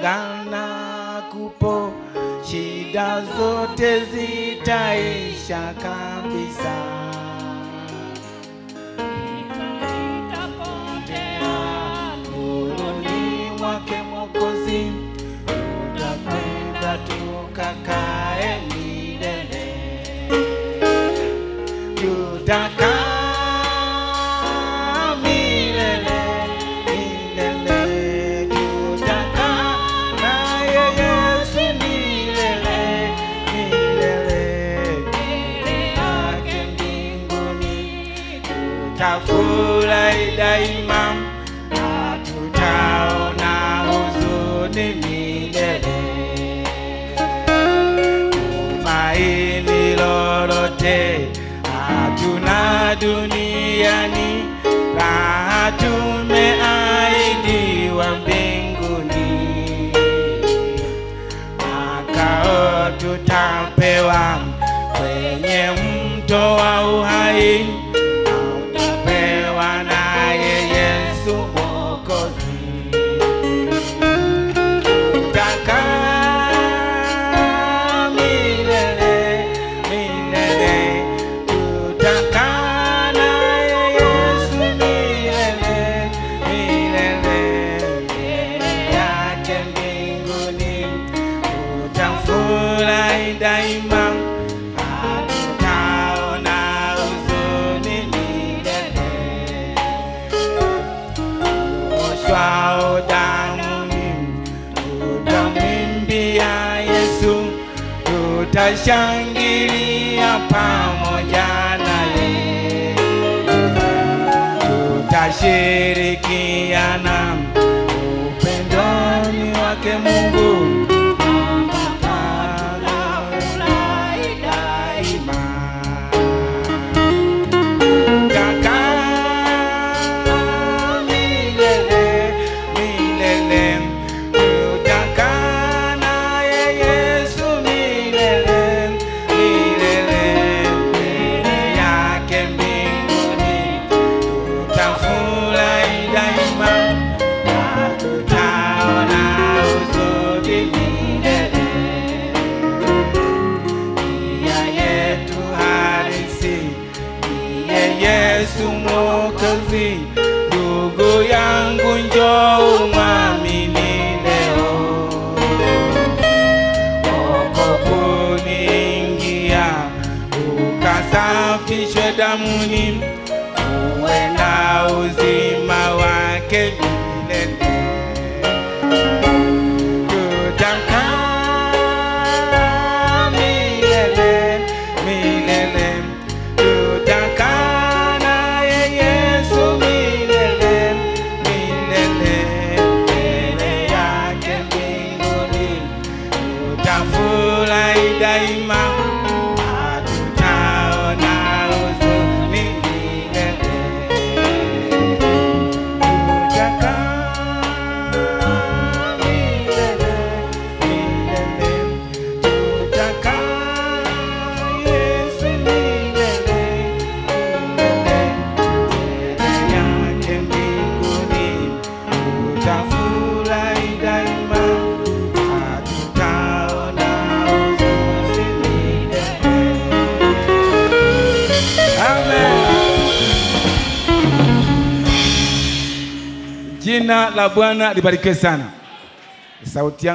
ungana kupo, shida zote zitaisha kabisa. Nuruni mwake Mwokozi, tutakwenda tukakae milele tutakaa milele, milele, tutakaa naye Yesu milele, milele, mbele yake mbinguni, tutafurahi daima, hatutaona huzuni milele tumaini lolote hatuna duniani, raha tumeahidiwa mbinguni, makao tutapewa kwenye mto wa uhai, tutapewa naye Yesu Mwokozi tutakaa milele, milele, tutakaa naye Yesu milele, milele, mbele yake mbinguni, tutafurahi daima, hatutaona huzuni milele kuoshwao damuni, tutamwimbia Yesu, tutashangilia pamoja naye, tutashirikiana upendoni wake Mungu daima tutakaa milele, milele, tutakaa naye Yesu milele, milele, mbele yake mbinguni, tutafurahi daima, hatutaona huzuni milele nia yetu halisi niye Yesu Mwokozi. Ndugu yangu, njoo umwamini leo, wokopuni ingia, ukasafishwe damuni, uwe na uzima wake milele tutakaa milele, milele, tutakaa naye Yesu milele, milele, mbele yake mbinguni, tutafurahi daima, hatutaona huzuni milele. Jina la Bwana libarikiwe sana. Sauti yangu